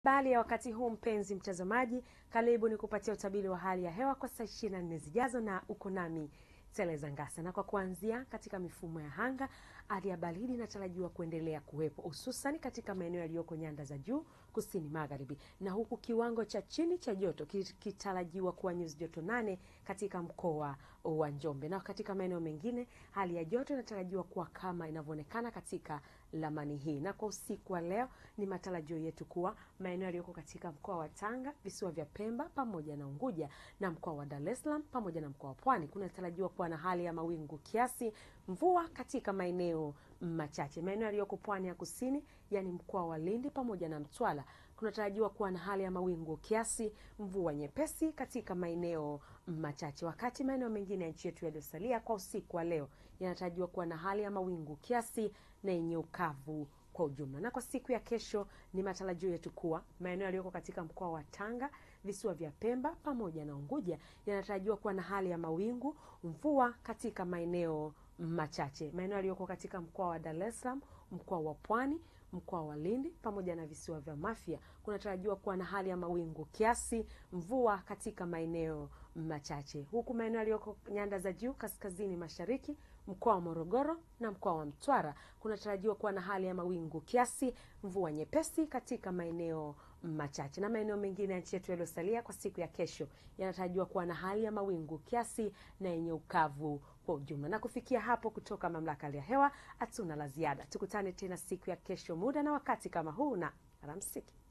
Habari ya wakati huu mpenzi mtazamaji, karibu ni kupatia utabiri wa hali ya hewa kwa saa 24 zijazo, na uko nami Teleza Ngasa. Na kwa kuanzia, katika mifumo ya anga, hali ya baridi inatarajiwa kuendelea kuwepo hususani katika maeneo yaliyoko nyanda za juu kusini magharibi, na huku kiwango cha chini cha joto kitarajiwa kuwa nyuzi joto nane katika mkoa wa Njombe, na katika maeneo mengine hali ya joto inatarajiwa kuwa kama inavyoonekana katika lamani hii. Na kwa usiku wa leo ni matarajio yetu kuwa maeneo yaliyoko katika mkoa wa Tanga, visiwa vya Pemba pamoja na Unguja na mkoa wa Dar es Salaam pamoja na mkoa wa Pwani kunatarajiwa kuwa na hali ya mawingu kiasi, mvua katika maeneo machache. Maeneo yaliyoko pwani ya kusini, yani mkoa wa Lindi pamoja na Mtwara kunatarajiwa kuwa na hali ya mawingu kiasi, mvua nyepesi katika maeneo machache, wakati maeneo mengine ya nchi yetu yaliyosalia kwa usiku wa leo yanatarajiwa kuwa na hali ya mawingu kiasi na yenye ukavu kwa ujumla. Na kwa siku ya kesho ni matarajio yetu kuwa maeneo yaliyoko katika mkoa wa Tanga, visiwa vya Pemba pamoja na Unguja yanatarajiwa kuwa na hali ya mawingu, mvua katika maeneo machache. Maeneo yaliyoko katika mkoa wa Dar es Salaam, mkoa wa Pwani, mkoa wa Lindi pamoja na visiwa vya Mafia kunatarajiwa kuwa na hali ya mawingu kiasi, mvua katika maeneo machache, huku maeneo yaliyoko nyanda za juu kaskazini mashariki mkoa wa Morogoro na mkoa wa Mtwara kunatarajiwa kuwa na hali ya mawingu kiasi, mvua nyepesi katika maeneo machache, na maeneo mengine ya nchi yetu yaliyosalia kwa siku ya kesho yanatarajiwa kuwa na hali ya mawingu kiasi na yenye ukavu kwa ujumla. Na kufikia hapo, kutoka mamlaka ya hewa hatuna la ziada. Tukutane tena siku ya kesho muda na wakati kama huu, na alamsiki.